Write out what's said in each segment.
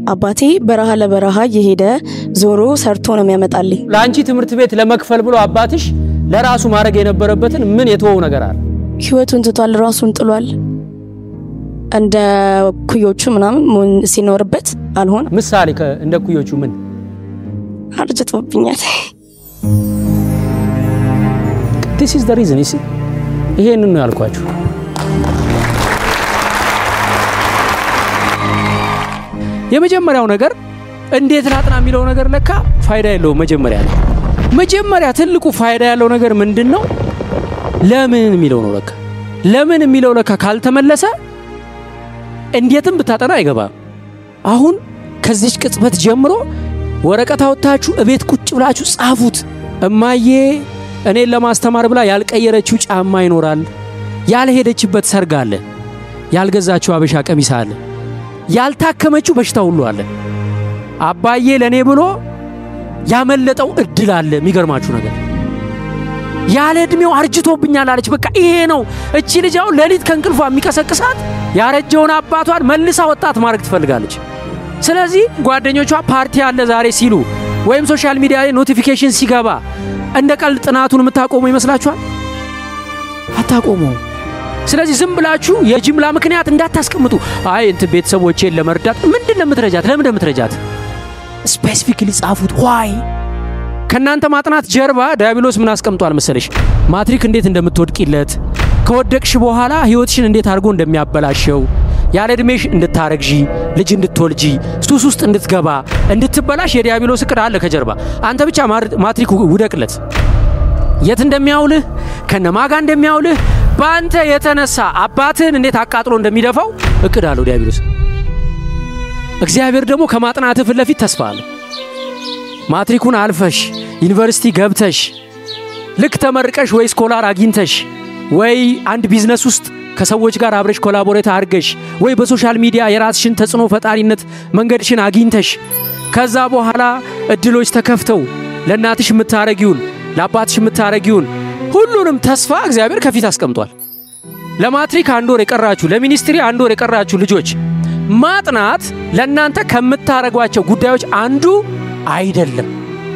አባቴ በረሃ ለበረሃ እየሄደ ዞሮ ሰርቶ ነው የሚያመጣልኝ። ለአንቺ ትምህርት ቤት ለመክፈል ብሎ አባትሽ ለራሱ ማድረግ የነበረበትን ምን የተወው ነገር አለ? ህይወቱን ትቷል፣ ራሱን ጥሏል። እንደ ኩዮቹ ምናምን መሆን ሲኖርበት አልሆነ። ምሳሌ ከ- እንደ ኩዮቹ ምን አርጅቶብኛል። ዲስ ኢዝ ዘ ሪዝን ይሲ ይሄንን ነው ያልኳችሁ። የመጀመሪያው ነገር እንዴት ላጥና የሚለው ነገር ለካ ፋይዳ የለውም። መጀመሪያ ላይ መጀመሪያ ትልቁ ፋይዳ ያለው ነገር ምንድን ነው? ለምን የሚለው ነው። ለካ ለምን የሚለው ለካ ካልተመለሰ እንዴትም ብታጠና አይገባም። አሁን ከዚች ቅጽበት ጀምሮ ወረቀት አውጥታችሁ እቤት ቁጭ ብላችሁ ጻፉት። እማዬ እኔን ለማስተማር ብላ ያልቀየረችው ጫማ ይኖራል፣ ያልሄደችበት ሰርግ አለ፣ ያልገዛችው አበሻ ቀሚስ አለ፣ ያልታከመችው በሽታ ሁሉ አለ። አባዬ ለእኔ ብሎ ያመለጠው እድል አለ። የሚገርማችሁ ነገር ያለ ዕድሜው አርጅቶብኛል አለች። በቃ ይሄ ነው። እቺ ልጅ አሁን ሌሊት ከእንቅልፏ የሚቀሰቅሳት ያረጀውን አባቷን መልሳ ወጣት ማድረግ ትፈልጋለች። ስለዚህ ጓደኞቿ ፓርቲ አለ ዛሬ ሲሉ ወይም ሶሻል ሚዲያ ላይ ኖቲፊኬሽን ሲገባ እንደ ቀልድ ጥናቱን የምታቆሙ ይመስላችኋል? አታቆሙ። ስለዚህ ዝም ብላችሁ የጅምላ ምክንያት እንዳታስቀምጡ። አይ እንትን ቤተሰቦቼን ለመርዳት ምንድን ነው የምትረጃት? ለምን የምትረጃት? ስፔሲፊክሊ ጻፉት። ዋይ ከእናንተ ማጥናት ጀርባ ዲያብሎስ ምን አስቀምጧል መሰለሽ? ማትሪክ እንዴት እንደምትወድቂለት ከወደቅሽ በኋላ ህይወትሽን እንዴት አድርጎ እንደሚያበላሸው ያለ ዕድሜሽ እንድታረግዢ ልጅ እንድትወልጂ ሱስ ውስጥ እንድትገባ እንድትበላሽ የዲያብሎስ እቅድ አለ ከጀርባ። አንተ ብቻ ማር- ማትሪክ ውደቅለት። የት እንደሚያውልህ ከነማጋ እንደሚያውልህ በአንተ የተነሳ አባትህን እንዴት አቃጥሎ እንደሚደፋው እቅድ አለው ዲያብሎስ። እግዚአብሔር ደግሞ ከማጥናትህ ፊት ለፊት ተስፋ አለው። ማትሪኩን አልፈሽ ዩኒቨርሲቲ ገብተሽ ልክ ተመርቀሽ ወይ ስኮላር አግኝተሽ ወይ አንድ ቢዝነስ ውስጥ ከሰዎች ጋር አብረሽ ኮላቦሬት አድርገሽ ወይ በሶሻል ሚዲያ የራስሽን ተጽዕኖ ፈጣሪነት መንገድሽን አግኝተሽ ከዛ በኋላ እድሎች ተከፍተው ለእናትሽ የምታረጊውን ለአባትሽ የምታረጊውን ሁሉንም ተስፋ እግዚአብሔር ከፊት አስቀምጧል። ለማትሪክ አንድ ወር የቀራችሁ፣ ለሚኒስትሪ አንድ ወር የቀራችሁ ልጆች ማጥናት ለእናንተ ከምታረጓቸው ጉዳዮች አንዱ አይደለም።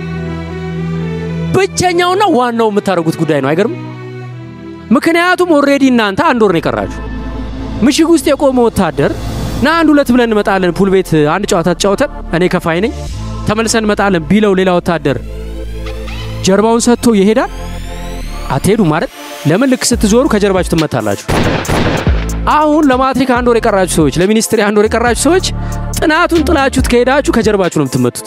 ብቸኛውና ዋናው የምታደርጉት ጉዳይ ነው። አይገርም? ምክንያቱም ኦልሬዲ እናንተ አንድ ወር ነው የቀራችሁ። ምሽግ ውስጥ የቆመ ወታደር ና አንድ ሁለት ብለን እንመጣለን፣ ፑል ቤት አንድ ጨዋታ ተጫውተን እኔ ከፋይ ነኝ ተመልሰን እንመጣለን ቢለው ሌላ ወታደር ጀርባውን ሰጥቶ ይሄዳል? አትሄዱ ማለት ለምን? ልክ ስትዞሩ ከጀርባችሁ ትመታላችሁ። አሁን ለማትሪክ አንድ ወር የቀራችሁ ሰዎች፣ ለሚኒስትሪ አንድ ወር የቀራችሁ ሰዎች ጥናቱን ጥላችሁት ከሄዳችሁ ከጀርባችሁ ነው የምትመቱት።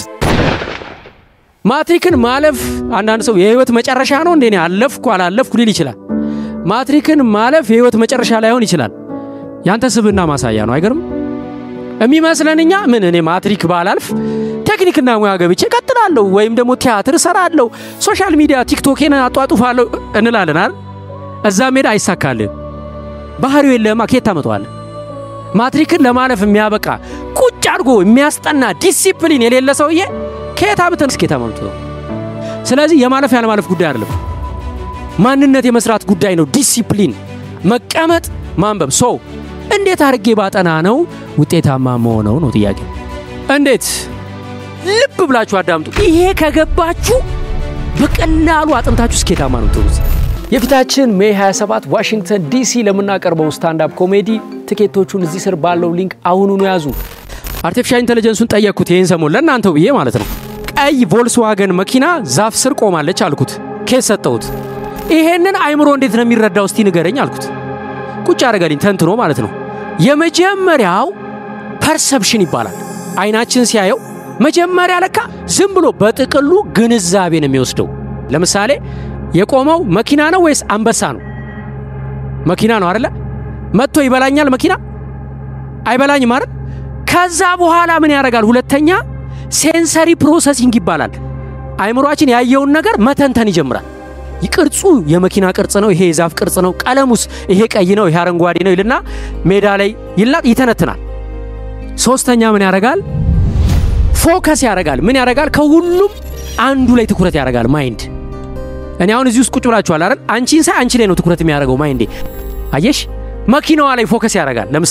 ማትሪክን ማለፍ አንዳንድ ሰው የህይወት መጨረሻ ነው እንዴ? እኔ አለፍኩ አላለፍኩ ሊል ይችላል። ማትሪክን ማለፍ የህይወት መጨረሻ ላይሆን ይችላል። ያንተ ስብዕና ማሳያ ነው። አይገርም? የሚመስለን እኛ ምን እኔ ማትሪክ ባላልፍ ቴክኒክና ሙያ ገብቼ ቀጥላለሁ፣ ወይም ደግሞ ቲያትር እሰራለሁ፣ ሶሻል ሚዲያ ቲክቶኬን አጧጡፋለሁ እንላለን አይደል? እዛ ሜዳ አይሳካልህ። ባህሪው የለህማ፣ ከየት ታመጣዋለህ? ማትሪክን ለማለፍ የሚያበቃ ቁጭ አድርጎ የሚያስጠና ዲሲፕሊን የሌለ ሰውዬ ከየት አምተን እስከ የት አመጡ ነው? ስለዚህ የማለፍ ያለማለፍ ጉዳይ አይደለም፣ ማንነት የመስራት ጉዳይ ነው። ዲሲፕሊን፣ መቀመጥ፣ ማንበብ። ሶ እንዴት አድርጌ ባጠና ነው ውጤታማ መሆነው ነው ጥያቄ። እንዴት ልብ ብላችሁ አዳምጡ። ይሄ ከገባችሁ በቀላሉ አጥንታችሁ ስኬታማ ነው ትሩት። የፊታችን ሜይ 27 ዋሽንግተን ዲሲ ለምናቀርበው ስታንዳፕ ኮሜዲ ትኬቶቹን እዚህ ስር ባለው ሊንክ አሁኑኑ ያዙ። አርቲፊሻል ኢንቴሊጀንሱን ጠየቅኩት ይህን ሰሞን ለእናንተው ብዬ ማለት ነው። ቀይ ቮልስዋገን መኪና ዛፍ ስር ቆማለች አልኩት። ኬስ ሰጠሁት። ይሄንን አይምሮ እንዴት ነው የሚረዳው እስቲ ንገረኝ አልኩት። ቁጭ አደረገልኝ ተንትኖ ማለት ነው። የመጀመሪያው ፐርሰፕሽን ይባላል። አይናችን ሲያየው መጀመሪያ ለካ ዝም ብሎ በጥቅሉ ግንዛቤ ነው የሚወስደው። ለምሳሌ የቆመው መኪና ነው ወይስ አንበሳ ነው? መኪና ነው አይደለ? መጥቶ ይበላኛል መኪና አይበላኝም አይደል? ከዛ በኋላ ምን ያደርጋል? ሁለተኛ ሴንሰሪ ፕሮሰሲንግ ይባላል። አይምሯችን ያየውን ነገር መተንተን ይጀምራል። ቅርጹ የመኪና ቅርጽ ነው፣ ይሄ የዛፍ ቅርጽ ነው፣ ቀለሙስ ይሄ ቀይ ነው፣ ይሄ አረንጓዴ ነው ይልና ሜዳ ላይ ይልና ይተነትናል። ሶስተኛ ምን ያደርጋል? ፎከስ ያደርጋል። ምን ያደርጋል? ከሁሉም አንዱ ላይ ትኩረት ያደርጋል ማይንድ። እኔ አሁን እዚህ ውስጥ ቁጭ ብላችኋል አይደል? አንቺን ሳይ አንቺ ላይ ነው ትኩረት የሚያደርገው ማይንዴ። አየሽ፣ መኪናዋ ላይ ፎከስ ያደርጋል። ለምሳሌ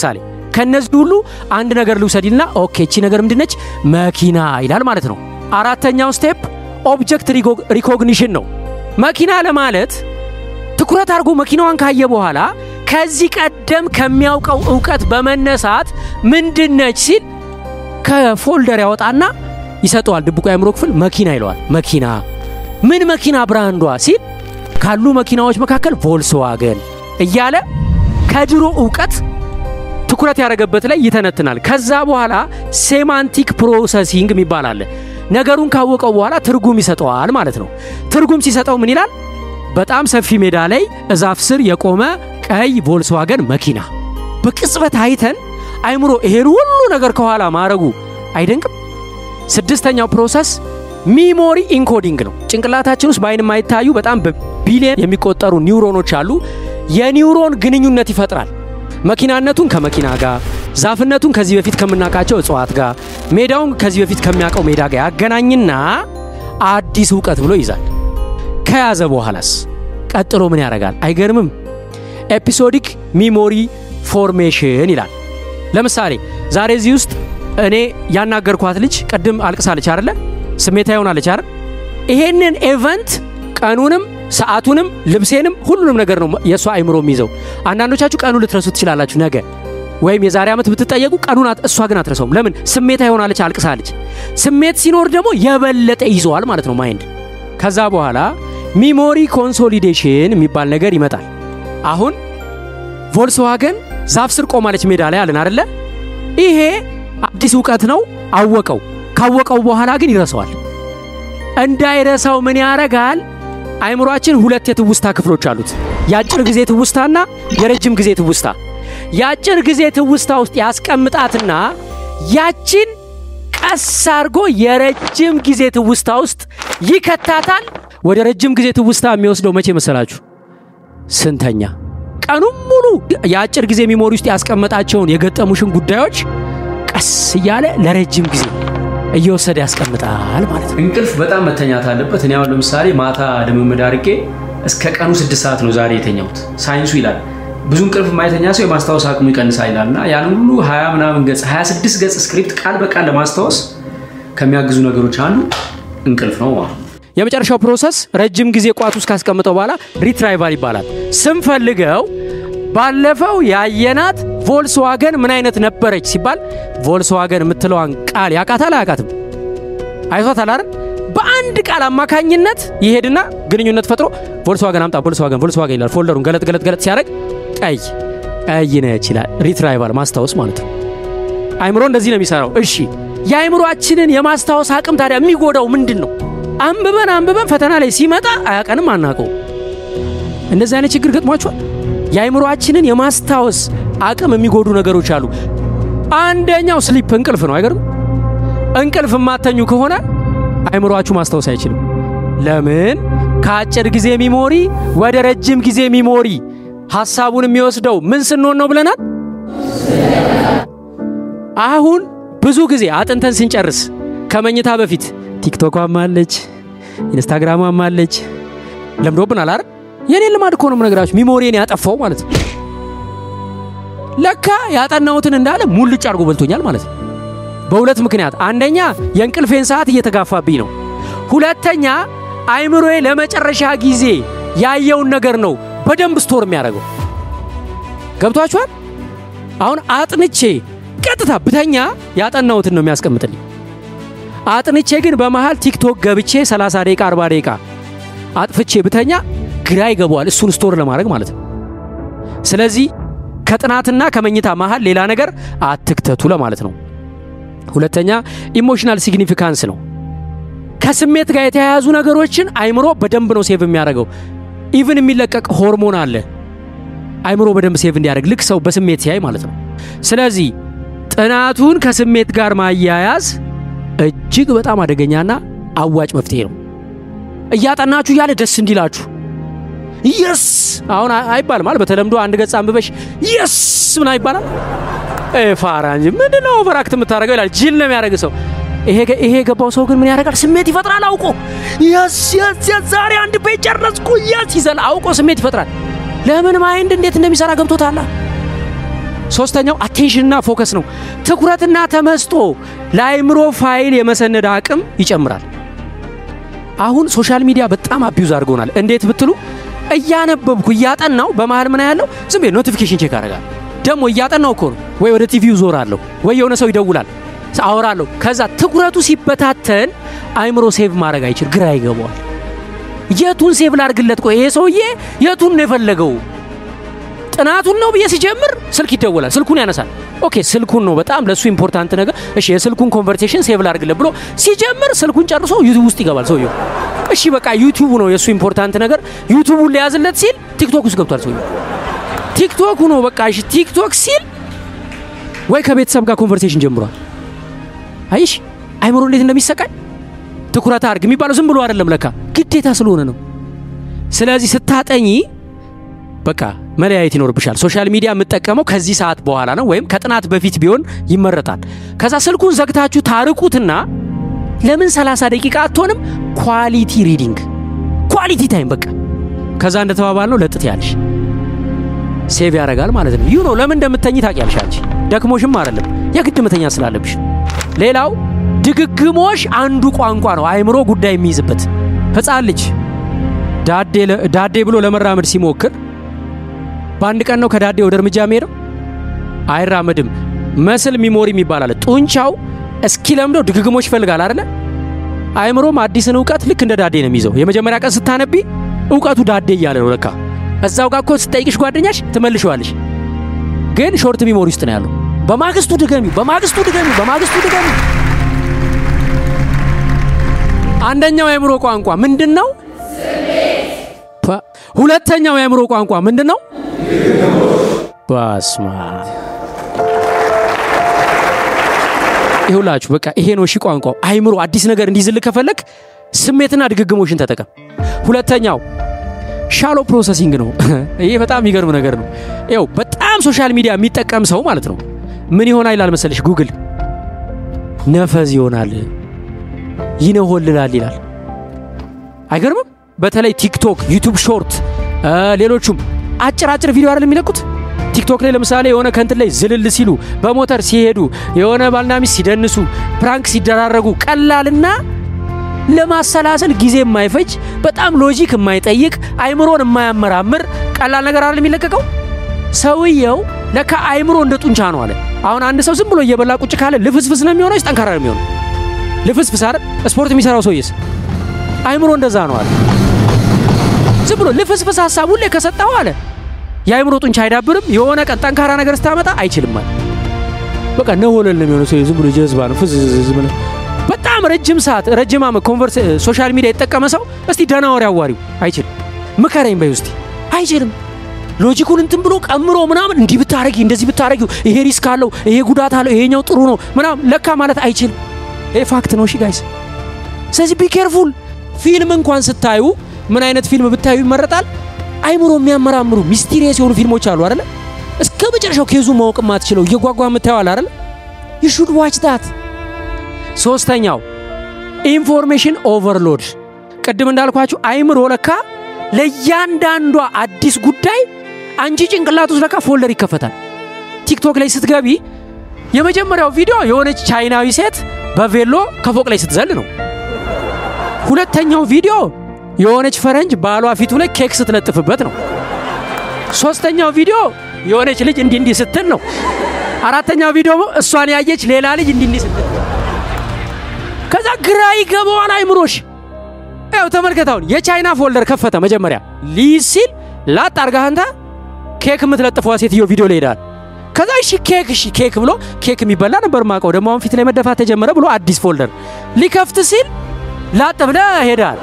ከነዚህ ሁሉ አንድ ነገር ልውሰድና ኦኬ እቺ ነገር ምንድነች? መኪና ይላል ማለት ነው። አራተኛው ስቴፕ ኦብጀክት ሪኮግኒሽን ነው። መኪና ለማለት ትኩረት አድርጎ መኪናዋን ካየ በኋላ ከዚህ ቀደም ከሚያውቀው እውቀት በመነሳት ምንድነች ሲል ከፎልደር ያወጣና ይሰጠዋል። ድብቁ የአእምሮ ክፍል መኪና ይለዋል። መኪና ምን መኪና ብራንዷ ሲል ካሉ መኪናዎች መካከል ቮልስዋገን እያለ ከድሮ እውቀት ትኩረት ያደረገበት ላይ ይተነትናል። ከዛ በኋላ ሴማንቲክ ፕሮሰሲንግ የሚባል አለ። ነገሩን ካወቀው በኋላ ትርጉም ይሰጠዋል ማለት ነው። ትርጉም ሲሰጠው ምን ይላል? በጣም ሰፊ ሜዳ ላይ እዛፍ ስር የቆመ ቀይ ቮልስዋገን መኪና። በቅጽበት አይተን አይምሮ ይሄን ሁሉ ነገር ከኋላ ማድረጉ አይደንቅም? ስድስተኛው ፕሮሰስ ሚሞሪ ኢንኮዲንግ ነው። ጭንቅላታችን ውስጥ በአይን የማይታዩ በጣም በቢሊየን የሚቆጠሩ ኒውሮኖች አሉ። የኒውሮን ግንኙነት ይፈጥራል። መኪናነቱን ከመኪና ጋር፣ ዛፍነቱን ከዚህ በፊት ከምናውቃቸው እጽዋት ጋር፣ ሜዳውን ከዚህ በፊት ከሚያውቀው ሜዳ ጋር ያገናኝና አዲስ እውቀት ብሎ ይዛል። ከያዘ በኋላስ ቀጥሎ ምን ያደርጋል? አይገርምም? ኤፒሶዲክ ሚሞሪ ፎርሜሽን ይላል። ለምሳሌ ዛሬ እዚህ ውስጥ እኔ ያናገርኳት ልጅ ቅድም አልቅሳለች አይደለ? ስሜታ ይሆናለች አይደል? ይሄንን ኤቨንት ቀኑንም ሰዓቱንም ልብሴንም ሁሉንም ነገር ነው የእሷ አይምሮ የሚይዘው። አንዳንዶቻችሁ ቀኑ ልትረሱ ትችላላችሁ ነገ ወይም የዛሬ ዓመት ብትጠየቁ ቀኑን እሷ ግን አትረሳውም። ለምን? ስሜታ ይሆናለች፣ አልቅሳለች። ስሜት ሲኖር ደግሞ የበለጠ ይዘዋል ማለት ነው ማይንድ። ከዛ በኋላ ሚሞሪ ኮንሶሊዴሽን የሚባል ነገር ይመጣል። አሁን ቮልስዋገን ዛፍ ስር ቆማለች ሜዳ ላይ አለን አደለ? ይሄ አዲስ እውቀት ነው። አወቀው። ካወቀው በኋላ ግን ይረሳዋል። እንዳይረሳው ምን ያረጋል? አይምሯችን ሁለት የትውስታ ክፍሎች አሉት። የአጭር ጊዜ ትውስታና የረጅም ጊዜ ትውስታ። የአጭር ጊዜ ትውስታ ውስጥ ያስቀምጣትና ያችን ቀስ አድርጎ የረጅም ጊዜ ትውስታ ውስጥ ይከታታል። ወደ ረጅም ጊዜ ትውስታ የሚወስደው መቼ መሰላችሁ? ስንተኛ ቀኑም ሙሉ የአጭር ጊዜ ሚሞሪ ውስጥ ያስቀመጣቸውን የገጠሙሽን ጉዳዮች ቀስ እያለ ለረጅም ጊዜ እየወሰደ ያስቀምጣል ማለት ነው። እንቅልፍ በጣም መተኛት አለበት። እኔ አሁን ለምሳሌ ማታ ልምምድ አድርጌ እስከ ቀኑ ስድስት ሰዓት ነው ዛሬ የተኛሁት። ሳይንሱ ይላል ብዙ እንቅልፍ የማይተኛ ሰው የማስታወስ አቅሙ ይቀንሳል ይላል እና ያን ሁሉ ሀያ ምናምን ገጽ ሀያ ስድስት ገጽ ስክሪፕት ቃል በቃል ለማስታወስ ከሚያግዙ ነገሮች አንዱ እንቅልፍ ነው ማለት ነው። የመጨረሻው ፕሮሰስ ረጅም ጊዜ ቋት ውስጥ ካስቀምጠው በኋላ ሪትራይቫል ይባላል። ስንፈልገው ባለፈው ያየናት ቮልስዋገን ምን አይነት ነበረች ሲባል ቮልስዋገን የምትለዋን ቃል ያቃታል አያቃትም? አይቷታል አይደል? በአንድ ቃል አማካኝነት ይሄድና ግንኙነት ፈጥሮ ቮልስዋገን አምጣ፣ ቮልስዋገን ቮልስዋገን ይላል። ፎልደሩን ገለጥ ገለጥ ገለጥ ሲያደርግ ቀይ ቀይ ነች ይላል። ሪትራይቫል ማስታወስ ማለት ነው። አይምሮ እንደዚህ ነው የሚሰራው። እሺ የአይምሮአችንን የማስታወስ አቅም ታዲያ የሚጎዳው ምንድን ነው? አንብበን አንብበን ፈተና ላይ ሲመጣ አያቀንም፣ አናቀው። እንደዚህ አይነት ችግር ገጥሟችኋል? የአይምሮአችንን የማስታወስ አቅም የሚጎዱ ነገሮች አሉ። አንደኛው ስሊፕ እንቅልፍ ነው። አይገርም? እንቅልፍ የማተኙ ከሆነ አይምሮአችሁ ማስታወስ አይችልም። ለምን? ከአጭር ጊዜ ሚሞሪ ወደ ረጅም ጊዜ ሚሞሪ ሐሳቡን የሚወስደው ምን ስንሆን ነው ብለናል? አሁን ብዙ ጊዜ አጥንተን ስንጨርስ ከመኝታ በፊት ቲክቶኳም አለች፣ ኢንስታግራሟም አለች። ለምዶብናል አይደል? የኔ ልማድ እኮ ነው የምነግራችሁ። ሚሞሪን ያጠፋው ማለት ነው። ለካ ያጠናሁትን እንዳለ ሙልጭ አድርጎ በልቶኛል ማለት ነው። በሁለት ምክንያት፣ አንደኛ የእንቅልፌን ሰዓት እየተጋፋብኝ ነው። ሁለተኛ አይምሮዬ ለመጨረሻ ጊዜ ያየውን ነገር ነው በደንብ ስቶር የሚያደርገው። ገብቷችኋል? አሁን አጥንቼ ቀጥታ ብተኛ ያጠናሁትን ነው የሚያስቀምጥልኝ። አጥንቼ ግን በመሃል ቲክቶክ ገብቼ 30 ደቂቃ 40 ደቂቃ አጥፍቼ ብተኛ ግራ ይገባዋል፣ እሱን ስቶር ለማድረግ ማለት ነው። ስለዚህ ከጥናትና ከመኝታ መሃል ሌላ ነገር አትክተቱ ለማለት ነው። ሁለተኛ ኢሞሽናል ሲግኒፊካንስ ነው። ከስሜት ጋር የተያያዙ ነገሮችን አይምሮ በደንብ ነው ሴቭ የሚያደርገው። ኢቭን የሚለቀቅ ሆርሞን አለ አይምሮ በደንብ ሴቭ እንዲያደርግ ልክ ሰው በስሜት ሲያይ ማለት ነው። ስለዚህ ጥናቱን ከስሜት ጋር ማያያዝ እጅግ በጣም አደገኛና አዋጭ መፍትሄ ነው። እያጠናችሁ እያለ ደስ እንዲላችሁ የስ አሁን አይባልም አለ በተለምዶ አንድ ገጽ አንብበሽ የስ ምን ይባላል? ፋራ እንጂ ምንድን ነው ኦቨራክት የምታደርገው ይላል። ጅል ነው የሚያደርግ ሰው። ይሄ የገባው ሰው ግን ምን ያደርጋል? ስሜት ይፈጥራል አውቆ። የስ የስ የስ ዛሬ አንድ ፔጅ ጨረስኩ የስ ይዘል አውቆ ስሜት ይፈጥራል። ለምን ማይንድ እንዴት እንደሚሰራ ገብቶታል። ሶስተኛው አቴንሽንና ፎከስ ነው። ትኩረትና ተመስጦ ለአይምሮ ፋይል የመሰነድ አቅም ይጨምራል። አሁን ሶሻል ሚዲያ በጣም አቢዩዝ አድርጎናል። እንዴት ብትሉ እያነበብኩ እያጠናው በመሀል ምን ያለው ዝም ብዬ ኖቲፊኬሽን ቼክ አደርጋለሁ። ደግሞ እያጠናው እኮ ነው ወይ ወደ ቲቪው ዞራለሁ ወይ የሆነ ሰው ይደውላል አወራለሁ። ከዛ ትኩረቱ ሲበታተን አይምሮ ሴቭ ማድረግ አይችል፣ ግራ ይገባዋል። የቱን ሴቭ ላድርግለት? ቆይ ይሄ ሰውዬ የቱን ነው የፈለገው? ጥናቱን ነው ብዬ ሲጀምር ስልክ ይደወላል፣ ስልኩን ያነሳል። ኦኬ ስልኩን ነው በጣም ለእሱ ኢምፖርታንት ነገር። እሺ የስልኩን ኮንቨርሴሽን ሴቭ ላድርግለት ብሎ ሲጀምር ስልኩን ጨርሶ ዩቲዩብ ውስጥ ይገባል ሰውየው። እሺ በቃ ዩቲዩብ ነው የእሱ ኢምፖርታንት ነገር። ዩቲዩቡን ሊያዝለት ሲል ቲክቶክ ውስጥ ገብቷል ሰውየው። ቲክቶኩ ነው በቃ እሺ ቲክቶክ ሲል ወይ ከቤተሰብ ጋር ኮንቨርሴሽን ጀምሯል። አይሽ አይምሮ እንዴት እንደሚሰቃይ ትኩረት አድርግ የሚባለው ዝም ብሎ አይደለም፣ ለካ ግዴታ ስለሆነ ነው። ስለዚህ ስታጠኚ በቃ መለያየት ይኖርብሻል። ሶሻል ሚዲያ የምጠቀመው ከዚህ ሰዓት በኋላ ነው ወይም ከጥናት በፊት ቢሆን ይመረጣል። ከዛ ስልኩን ዘግታችሁ ታርቁትና ለምን 30 ደቂቃ አትሆንም ኳሊቲ ሪዲንግ ኳሊቲ ታይም በቃ ከዛ እንደተባባል ነው ለጥት ያልሽ ሴቭ ያደርጋል ማለት ነው። ይሁ ነው ለምን እንደምተኝ ታውቂያለሽ አንቺ ደክሞሽም አይደለም የግድ መተኛ ስላለብሽ። ሌላው ድግግሞሽ አንዱ ቋንቋ ነው አይምሮ ጉዳይ የሚይዝበት። ሕፃን ልጅ ዳዴ ብሎ ለመራመድ ሲሞክር በአንድ ቀን ነው ከዳዴ ወደ እርምጃ የሚሄደው? አይራመድም። መስል ሚሞሪ የሚባል አለ። ጡንቻው እስኪለምደው ድግግሞሽ ይፈልጋል አይደለ? አይምሮም አዲስን እውቀት ልክ እንደ ዳዴ ነው የሚይዘው። የመጀመሪያ ቀን ስታነቢ እውቀቱ ዳዴ እያለ ነው ለካ። እዛው ጋር እኮ ስጠይቅሽ ጓደኛሽ ትመልሸዋለሽ፣ ግን ሾርት ሚሞሪ ውስጥ ነው ያለው። በማግስቱ ድገሚው፣ በማግስቱ ድገሚው፣ በማግስቱ ድገሚው። አንደኛው የአእምሮ ቋንቋ ምንድን ነው? ሁለተኛው የአእምሮ ቋንቋ ምንድን ነው? ባስማ ይሁላችሁ በቃ ይሄ ነው እሺ ቋንቋው። አይምሮ አዲስ ነገር እንዲዝልህ ከፈለግ ስሜትና ድግግሞሽን ተጠቀም። ሁለተኛው ሻሎ ፕሮሰሲንግ ነው። ይሄ በጣም የሚገርም ነገር ነው። ይኸው በጣም ሶሻል ሚዲያ የሚጠቀም ሰው ማለት ነው ምን ይሆናል ይላል መሰለሽ? ጉግል ነፈዝ ይሆናል፣ ይነሆልላል ይላል። አይገርምም? በተለይ ቲክቶክ፣ ዩቱብ ሾርት፣ ሌሎቹም አጭር አጭር ቪዲዮ አይደል የሚለቁት ቲክቶክ ላይ ለምሳሌ የሆነ ከንትን ላይ ዝልል ሲሉ በሞተር ሲሄዱ የሆነ ባልና ሚስት ሲደንሱ ፕራንክ ሲደራረጉ ቀላልና ለማሰላሰል ጊዜ የማይፈጅ በጣም ሎጂክ የማይጠይቅ አይምሮን የማያመራምር ቀላል ነገር አይደል የሚለቀቀው። ሰውየው ለካ አይምሮ እንደ ጡንቻ ነው አለ። አሁን አንድ ሰው ዝም ብሎ እየበላ ቁጭ ካለ ልፍስፍስ ነው የሚሆነው፣ ጠንካራ ነው የሚሆነው? ልፍስፍስ አይደል? ስፖርት የሚሰራው ሰውዬስ አይምሮ እንደዛ ነው አለ። ዝም ብሎ ልፍስፍስ ሀሳብ ሁሌ ከሰጠው አለ የአይምሮ ጡንቻ አይዳብርም። የሆነ ቀን ጠንካራ ነገር ስታመጣ አይችልም አለ። በቃ ነወለል ነው የሚሆነው። ሰው ዝም ብሎ ጀዝባ ነው ፍዝዝ ብሎ በጣም ረጅም ሰዓት ረጅም ዓመት ኮንቨርስ ሶሻል ሚዲያ የተጠቀመ ሰው እስቲ ደህና ወሬ አዋሪው አይችልም። ምከረኝ በይ ውስቲ አይችልም። ሎጂኩን እንትን ብሎ ቀምሮ ምናምን እንዲህ ብታረጊ እንደዚህ ብታረጊው ይሄ ሪስክ አለው ይሄ ጉዳት አለው ይሄኛው ጥሩ ነው ምናምን ለካ ማለት አይችልም። ይሄ ፋክት ነው። እሺ ጋይስ፣ ስለዚህ ቢ ኬርፉል። ፊልም እንኳን ስታዩ ምን አይነት ፊልም ብታዩ ይመረጣል? አይምሮ የሚያመራምሩ ሚስቲሪየስ የሆኑ ፊልሞች አሉ አይደለ? እስከ መጨረሻው ኬዙ ማወቅ የማትችለው እየጓጓ የምታየው አለ አይደለ? ዩ ሹድ ዋች ዳት። ሶስተኛው ኢንፎርሜሽን ኦቨርሎድ። ቅድም እንዳልኳችሁ አይምሮ ለካ ለእያንዳንዷ አዲስ ጉዳይ አንቺ ጭንቅላት ውስጥ ለካ ፎልደር ይከፈታል። ቲክቶክ ላይ ስትገቢ የመጀመሪያው ቪዲዮ የሆነች ቻይናዊ ሴት በቬሎ ከፎቅ ላይ ስትዘል ነው። ሁለተኛው ቪዲዮ የሆነች ፈረንጅ ባሏ ፊቱ ላይ ኬክ ስትለጥፍበት ነው። ሶስተኛው ቪዲዮ የሆነች ልጅ እንዲህ እንዲህ ስትል ነው። አራተኛው ቪዲዮ እሷን ያየች ሌላ ልጅ እንዲህ እንዲህ ስትል ከዛ ግራ ይገባዋል አይምሮሽ። ያው ተመልከታውን የቻይና ፎልደር ከፈተ መጀመሪያ ሊይዝ ሲል ላጥ አርጋህ አንተ ኬክ የምትለጥፈዋ ሴትዮ ቪዲዮ ላይ ሄዳል። ከዛ እሺ ኬክ እሺ ኬክ ብሎ ኬክ የሚበላ ነበር ማቀው ደግሞ አሁን ፊት ላይ መደፋት ተጀመረ ብሎ አዲስ ፎልደር ሊከፍት ሲል ላጥ ብለህ ሄዳል።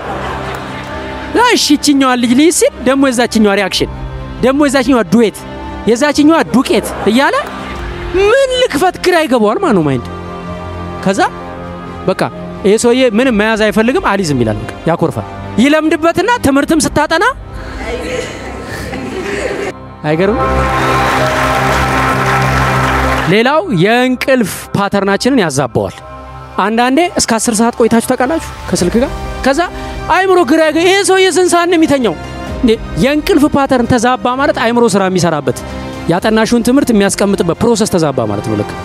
እሺ ይችኛዋን ልጅ ልይዝ ሲል ደግሞ የዛችኛዋ ሪያክሽን ደግሞ የዛችኛዋ ዱዌት የዛችኛዋ ዱቄት እያለ ምን ልክፈት ግራ ይገባዋል ማለት ነው ማይንድ ከዛ በቃ ይሄ ሰውዬ ምንም መያዝ አይፈልግም፣ አሊዝም ይላል። በቃ ያኮርፋል። ይለምድበትና ትምህርትም ስታጠና አይገርም። ሌላው የእንቅልፍ ፓተርናችንን ያዛባዋል። አንዳንዴ እስከ አስር ሰዓት ቆይታችሁ ታውቃላችሁ ከስልክ ጋር። ከዛ አይምሮ ግራ ይሄ ሰውዬ ስንት ሰዓት ነው የሚተኛው? የእንቅልፍ ፓተርን ተዛባ ማለት አይምሮ ስራ የሚሰራበት ያጠናሹን ትምህርት የሚያስቀምጥበት ፕሮሰስ ተዛባ ማለት ነው። ልክ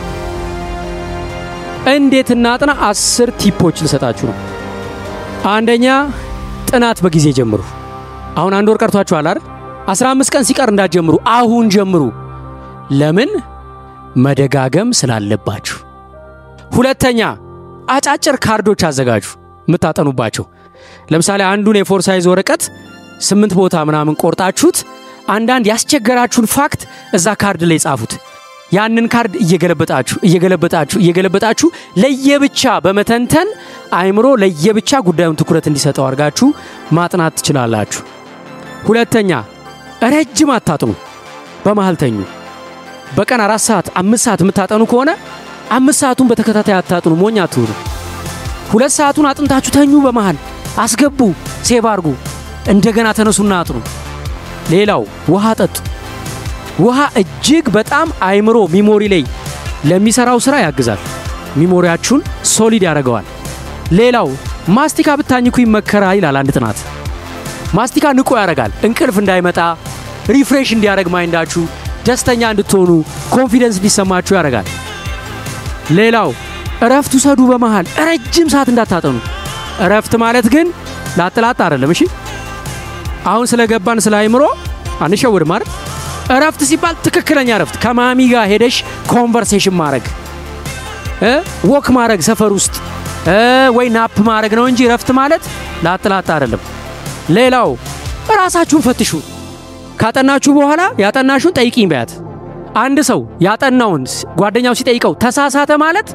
እንዴት እናጥና? አስር ቲፖች ልሰጣችሁ ነው። አንደኛ ጥናት በጊዜ ጀምሩ። አሁን አንድ ወር ቀርቷችኋል አይደል? 15 ቀን ሲቀር እንዳትጀምሩ፣ አሁን ጀምሩ። ለምን? መደጋገም ስላለባችሁ። ሁለተኛ አጫጭር ካርዶች አዘጋጁ የምታጠኑባቸው። ለምሳሌ አንዱን የፎር ሳይዝ ወረቀት ስምንት ቦታ ምናምን ቆርጣችሁት አንዳንድ ያስቸገራችሁን ፋክት እዛ ካርድ ላይ ጻፉት። ያንን ካርድ እየገለበጣችሁ እየገለበጣችሁ እየገለበጣችሁ ለየብቻ በመተንተን አይምሮ ለየብቻ ጉዳዩን ትኩረት እንዲሰጠው አድርጋችሁ ማጥናት ትችላላችሁ። ሁለተኛ ረጅም አታጥኑ፣ በመሃል ተኙ። በቀን አራት ሰዓት አምስት ሰዓት የምታጠኑ ከሆነ አምስት ሰዓቱን በተከታታይ አታጥኑ፣ ሞኝ አትሁኑ። ሁለት ሰዓቱን አጥንታችሁ ተኙ፣ በመሃል አስገቡ፣ ሴቭ አርጉ፣ እንደገና ተነሱና አጥኑ። ሌላው ውሃ ጠጡ። ውሃ እጅግ በጣም አይምሮ ሚሞሪ ላይ ለሚሰራው ስራ ያግዛል። ሚሞሪያችሁን ሶሊድ ያደርገዋል። ሌላው ማስቲካ ብታኝኩ ይመከራል ይላል አንድ ጥናት። ማስቲካ ንቁ ያደርጋል። እንቅልፍ እንዳይመጣ ሪፍሬሽ እንዲያደርግ ማይንዳችሁ ደስተኛ እንድትሆኑ ኮንፊደንስ እንዲሰማችሁ ያደርጋል። ሌላው እረፍት ውሰዱ። በመሃል ረጅም ሰዓት እንዳታጠኑ። እረፍት ማለት ግን ላጥላጥ አይደለም። እሺ አሁን ስለገባን ስለ አይምሮ አንሸውድም አይደል? እረፍት ሲባል ትክክለኛ እረፍት ከማሚ ጋር ሄደሽ ኮንቨርሴሽን ማድረግ ወክ ማድረግ ሰፈር ውስጥ ወይ ናፕ ማድረግ ነው እንጂ እረፍት ማለት ላጥላጥ አይደለም። ሌላው ራሳችሁን ፈትሹ። ካጠናችሁ በኋላ ያጠናችሁን ጠይቂኝ በያት። አንድ ሰው ያጠናውን ጓደኛው ሲጠይቀው ተሳሳተ ማለት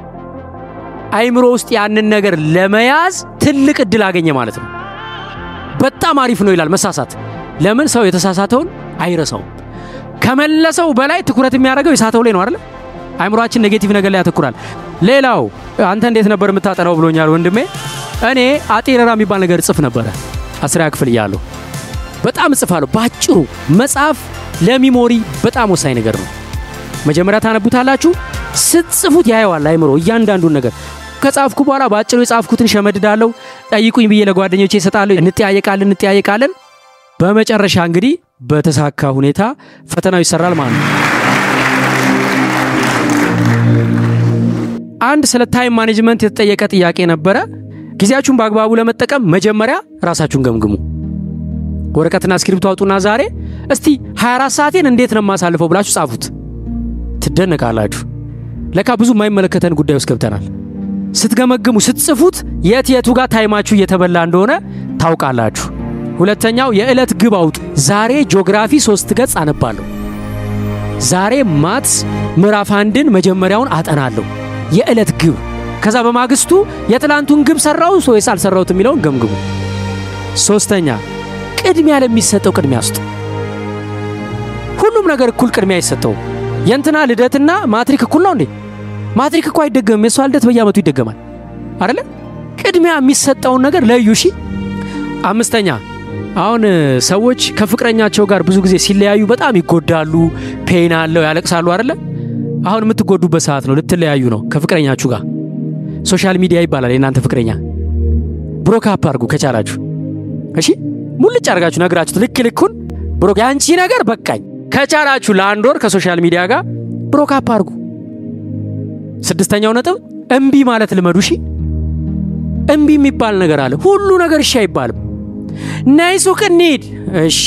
አይምሮ ውስጥ ያንን ነገር ለመያዝ ትልቅ እድል አገኘ ማለት ነው። በጣም አሪፍ ነው ይላል መሳሳት። ለምን ሰው የተሳሳተውን አይረሳውም። ከመለሰው በላይ ትኩረት የሚያደርገው የሳተው ላይ ነው አይደል? አይምሯችን ኔጌቲቭ ነገር ላይ ያተኩራል። ሌላው አንተ እንዴት ነበር የምታጠናው ብሎኛል ወንድሜ። እኔ አጤረራ የሚባል ነገር እጽፍ ነበረ አስሪያ ክፍል እያለሁ በጣም እጽፋለሁ። ባጭሩ መጽሐፍ ለሚሞሪ በጣም ወሳኝ ነገር ነው። መጀመሪያ ታነቡታላችሁ፣ ስትጽፉት ያየዋል አይምሮ እያንዳንዱን ነገር። ከጻፍኩ በኋላ በአጭሩ የጻፍኩትን ሸመድዳለሁ። ጠይቁኝ ብዬ ለጓደኞቼ እሰጣለሁ። እንጠያየቃለን እንጠያየቃለን። በመጨረሻ እንግዲህ በተሳካ ሁኔታ ፈተናው ይሰራል ማለት ነው። አንድ ስለ ታይም ማኔጅመንት የተጠየቀ ጥያቄ ነበረ። ጊዜያችሁን በአግባቡ ለመጠቀም መጀመሪያ ራሳችሁን ገምግሙ። ወረቀትና እስክሪፕቶ አውጡና ዛሬ እስቲ 24 ሰዓቴን እንዴት ነው የማሳልፈው ብላችሁ ጻፉት። ትደነቃላችሁ። ለካ ብዙ የማይመለከተን ጉዳይ ውስጥ ገብተናል። ስትገመግሙ ስትጽፉት የት የቱ ጋር ታይማችሁ እየተበላ እንደሆነ ታውቃላችሁ። ሁለተኛው የዕለት ግብ አውጡ። ዛሬ ጂኦግራፊ ሶስት ገጽ አነባለሁ። ዛሬ ማትስ ምዕራፍ አንድን መጀመሪያውን አጠናለሁ። የዕለት ግብ። ከዛ በማግስቱ የትላንቱን ግብ ሰራው ወይስ አልሰራሁት የሚለውን ገምግሙ። ሶስተኛ ቅድሚያ ለሚሰጠው ቅድሚያ ስጡ። ሁሉም ነገር እኩል ቅድሚያ አይሰጠውም። የእንትና ልደትና ማትሪክ እኩል ነው እንዴ? ማትሪክ እኮ አይደገምም። የእሷ ልደት በየዓመቱ ይደገማል አደለ? ቅድሚያ የሚሰጠውን ነገር ለዩ። እሺ። አምስተኛ አሁን ሰዎች ከፍቅረኛቸው ጋር ብዙ ጊዜ ሲለያዩ በጣም ይጎዳሉ፣ ፔን አለው፣ ያለቅሳሉ አደለ? አሁን የምትጎዱበት ሰዓት ነው። ልትለያዩ ነው ከፍቅረኛችሁ ጋር። ሶሻል ሚዲያ ይባላል የእናንተ ፍቅረኛ። ብሮካፕ አድርጉ ከቻላችሁ። እሺ ሙልጭ አድርጋችሁ ነግራችሁት ልክ ልኩን ብሮክ የአንቺ ነገር በቃኝ ከቻላችሁ ለአንድ ወር ከሶሻል ሚዲያ ጋር ብሮካፕ አድርጉ። ስድስተኛው ነጥብ እምቢ ማለት ልመዱ። እሺ እምቢ የሚባል ነገር አለ። ሁሉ ነገር እሺ አይባልም። ነይ ሱቅ እንሂድ፣ እሺ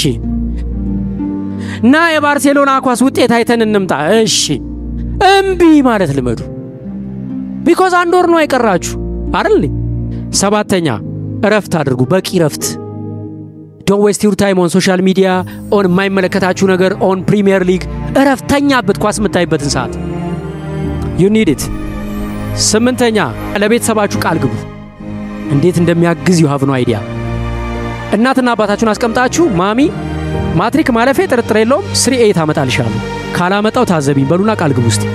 ና የባርሴሎና ኳስ ውጤት አይተን እንምጣ፣ እሺ እምቢ ማለት ልመዱ። ቢኮዝ አንድ ወር ነው አይቀራችሁ አይደል? ሰባተኛ እረፍት አድርጉ፣ በቂ እረፍት ዶን ዌስት ዩር ታይም ኦን ሶሻል ሚዲያ ኦን የማይመለከታችሁ ነገር ኦን ፕሪሚየር ሊግ እረፍት ተኛበት፣ ኳስ የምታይበትን ሰዓት ዩ ኒድ ኢት። ስምንተኛ ለቤተሰባችሁ ቃል ግቡ። እንዴት እንደሚያግዝ ዩ ሃቭ ኖ አይዲያ። እናትና አባታችሁን አስቀምጣችሁ ማሚ ማትሪክ ማለፌ ጥርጥር የለውም ስሪ ኤት አመጣልሻለሁ ካላመጣው ታዘቢኝ በሉና ቃል ግቡ ውስጥ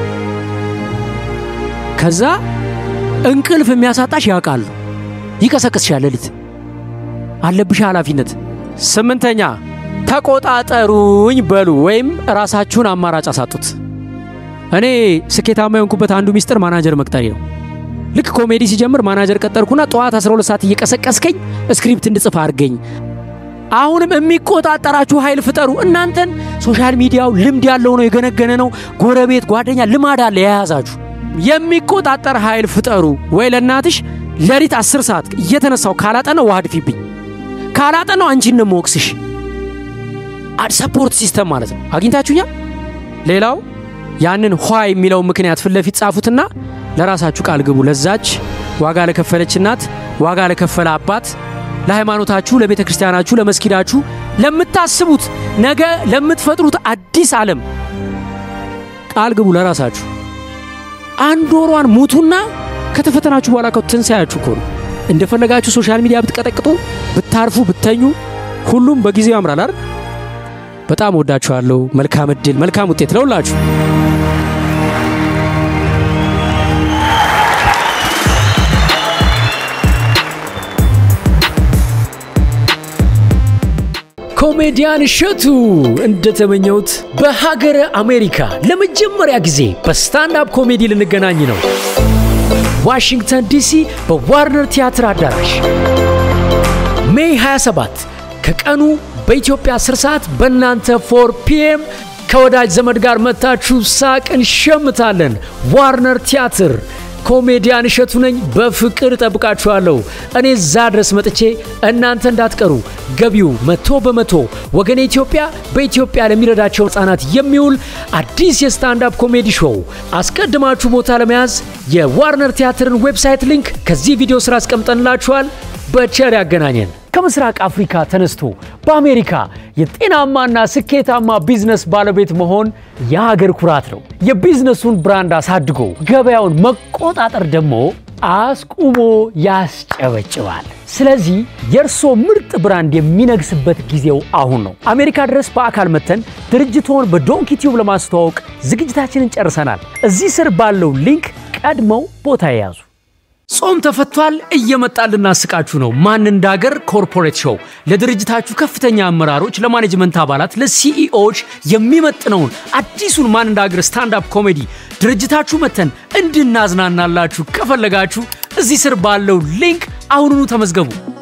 ከዛ እንቅልፍ የሚያሳጣሽ ያውቃሉ ይቀሰቅስሻል ሌሊት አለብሽ ኃላፊነት። ስምንተኛ ተቆጣጠሩኝ በሉ ወይም ራሳችሁን አማራጭ አሳጡት። እኔ ስኬታማ የሆንኩበት አንዱ ሚስጥር ማናጀር መቅጠሪ ነው። ልክ ኮሜዲ ሲጀምር ማናጀር ቀጠርኩና ጠዋት 12 ሰዓት እየቀሰቀስከኝ ስክሪፕት እንድጽፍ አድርገኝ አሁንም የሚቆጣጠራችሁ ኃይል ፍጠሩ። እናንተን ሶሻል ሚዲያው ልምድ ያለው ነው፣ የገነገነ ነው። ጎረቤት፣ ጓደኛ ልማድ አለ የያዛችሁ። የሚቆጣጠር ኃይል ፍጠሩ። ወይ ለእናትሽ ሌሊት አስር ሰዓት እየተነሳው ካላጠናው ውሃ ድፊብኝ ካላጠናው አንቺን ነው የምወቅስሽ። ሰፖርት ሲስተም ማለት ነው። አግኝታችሁኛል። ሌላው ያንን ኋ የሚለው ምክንያት ፊት ለፊት ጻፉትና ለራሳችሁ ቃል ግቡ። ለዛች ዋጋ ለከፈለች እናት፣ ዋጋ ለከፈለ አባት፣ ለሃይማኖታችሁ፣ ለቤተ ክርስቲያናችሁ፣ ለመስጊዳችሁ፣ ለምታስቡት ነገ ለምትፈጥሩት አዲስ ዓለም ቃል ግቡ ለራሳችሁ። አንድ ወሯን ሙቱና ከተፈተናችሁ በኋላ ትንሣኤያችሁ እኮ ነው። እንደፈለጋችሁ ሶሻል ሚዲያ ብትቀጠቅጡ፣ ብታርፉ፣ ብተኙ ሁሉም በጊዜው ያምራል አይደል? በጣም ወዳችኋለሁ። መልካም እድል፣ መልካም ውጤት ለሁላችሁ። ኮሜዲያን እሸቱ እንደተመኘሁት በሀገረ አሜሪካ ለመጀመሪያ ጊዜ በስታንዳፕ ኮሜዲ ልንገናኝ ነው። ዋሽንግተን ዲሲ በዋርነር ቲያትር አዳራሽ ሜይ 27 ከቀኑ በኢትዮጵያ 10 ሰዓት በእናንተ 4 ፒኤም ከወዳጅ ዘመድ ጋር መታችሁ ሳቅ እንሸምታለን። ዋርነር ቲያትር ኮሜዲያን እሸቱ ነኝ። በፍቅር እጠብቃችኋለሁ። እኔ እዛ ድረስ መጥቼ እናንተ እንዳትቀሩ። ገቢው መቶ በመቶ ወገኔ ኢትዮጵያ በኢትዮጵያ ለሚረዳቸው ሕፃናት የሚውል አዲስ የስታንዳፕ ኮሜዲ ሾው። አስቀድማችሁ ቦታ ለመያዝ የዋርነር ቲያትርን ዌብሳይት ሊንክ ከዚህ ቪዲዮ ስራ አስቀምጠንላችኋል። በቸር ያገናኘን። ከምስራቅ አፍሪካ ተነስቶ በአሜሪካ የጤናማና ስኬታማ ቢዝነስ ባለቤት መሆን የሀገር ኩራት ነው። የቢዝነሱን ብራንድ አሳድጎ ገበያውን መቆጣጠር ደግሞ አስቁሞ ያስጨበጭባል። ስለዚህ የእርሶ ምርጥ ብራንድ የሚነግስበት ጊዜው አሁን ነው። አሜሪካ ድረስ በአካል መተን ድርጅቶን በዶንኪ ቲዩብ ለማስተዋወቅ ዝግጅታችንን ጨርሰናል። እዚህ ስር ባለው ሊንክ ቀድመው ቦታ የያዙ ጾም ተፈቷል። እየመጣን ልናስቃችሁ ነው። ማን እንዳገር ኮርፖሬት ሾው ለድርጅታችሁ ከፍተኛ አመራሮች፣ ለማኔጅመንት አባላት፣ ለሲኢኦዎች የሚመጥነውን አዲሱን ማን እንዳገር ስታንዳፕ ኮሜዲ ድርጅታችሁ መተን እንድናዝናናላችሁ ከፈለጋችሁ እዚህ ስር ባለው ሊንክ አሁኑኑ ተመዝገቡ።